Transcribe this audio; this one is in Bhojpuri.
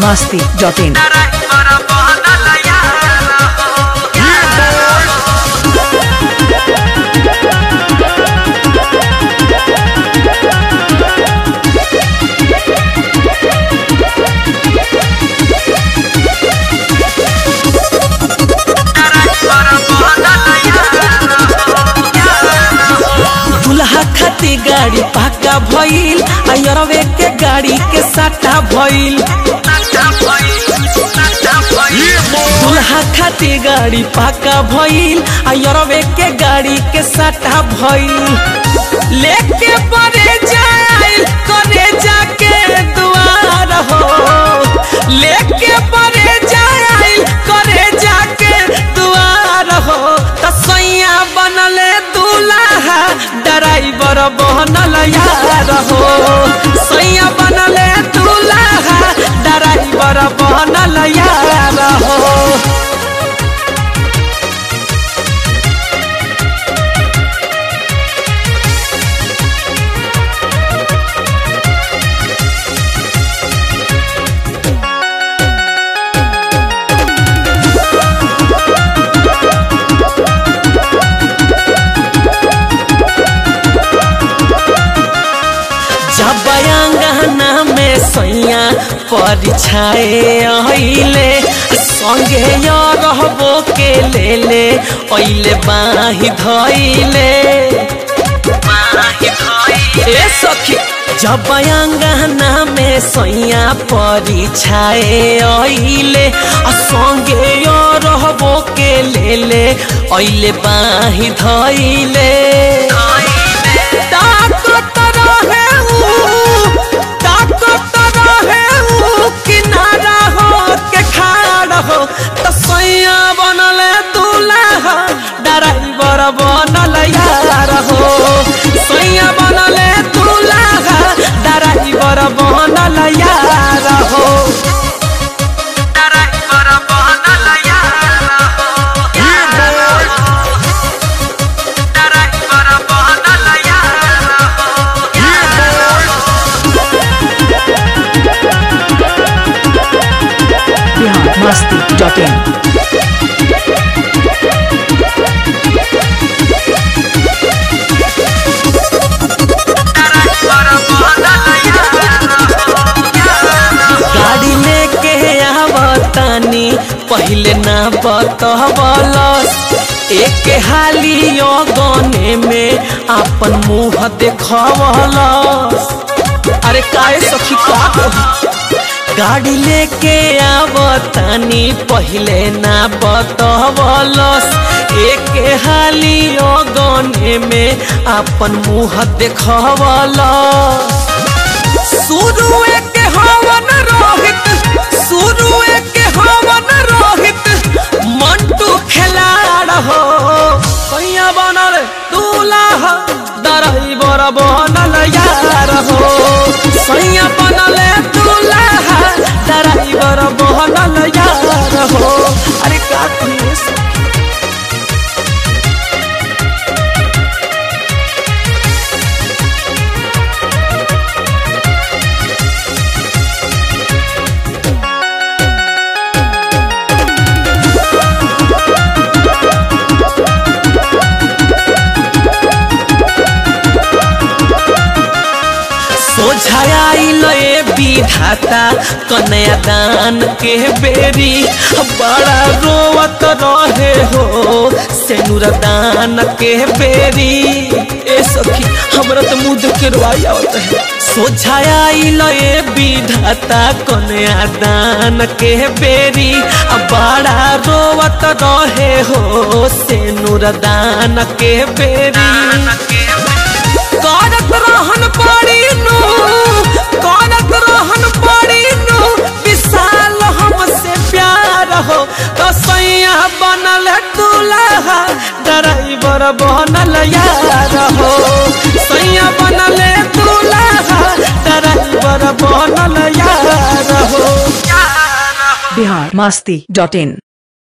masti.in. दुल्हा खाती गाड़ी पाका भइल अयरवे के गाड़ी के साटा भइल दुल्हा खाती गाड़ी पाका भइल अयरवे के गाड़ी के साटा भइल लेके परे जाइल करे जाके दुआर हो लेके परे जाइल करे जाके दुआर हो तसैया बनले दूल्हा ड्राइवर बनल यार हो सैया बनले दूल्हा ड्राइवर बनल यार हो जब अंगना में सैया परीक्षाए अइले संगे य रहबो के ले ले अइले बाही धइले ए सखी जब अंगना में सैया परीक्षाए अइले आ संगे य रहबो के ले ले अइले बाही धइले ताकत रहे ऊ, ताकत रहे ऊ, किनारा हो के खाड़ हो त सैया बनल दूल्हा ड्राइवर बनल यार हो सैया बनल दूल्हा ड्राइवर बनल यार हो Bihar masti.in. गाड़ी लेके आवतानी पहले ना बतवलस एक हाली गने में अपन मुंह देखवलस अरे काहे सखी का कही? गाड़ी लेके आवतानी पहले ना बतवलस एक हाली गने में अपन मुंह देखवलस शुरू के हवन रोहित शुरू के हवन रोहित मंटू खिलाड़ हो कैया बनल दूल्हा ड्राइवर बनल यार हो सैया बनल दूल्हा ड्राइवर बनल यार हो अरे का कहिए सखी? सोझाइल ए विधाता कन्या दान के बेरी बड़ा रोवत रहे हो सेनुर दान के बेरी ए सखी हमरा तो मुंह देख के रोई आवत है सोझाइल ए विधाता कन्या दान के बेरी बड़ा रोवत रहे हो सेनुर दान के बेरी करत रहन पड़ी नु करत रहन पड़ी नु विशाल हमसे प्यार हो तो सैया बनल दूल्हा ड्राइवर बनल यार हो सैया बनल दूल्हा ड्राइवर बनल यार हो Bihar masti.in.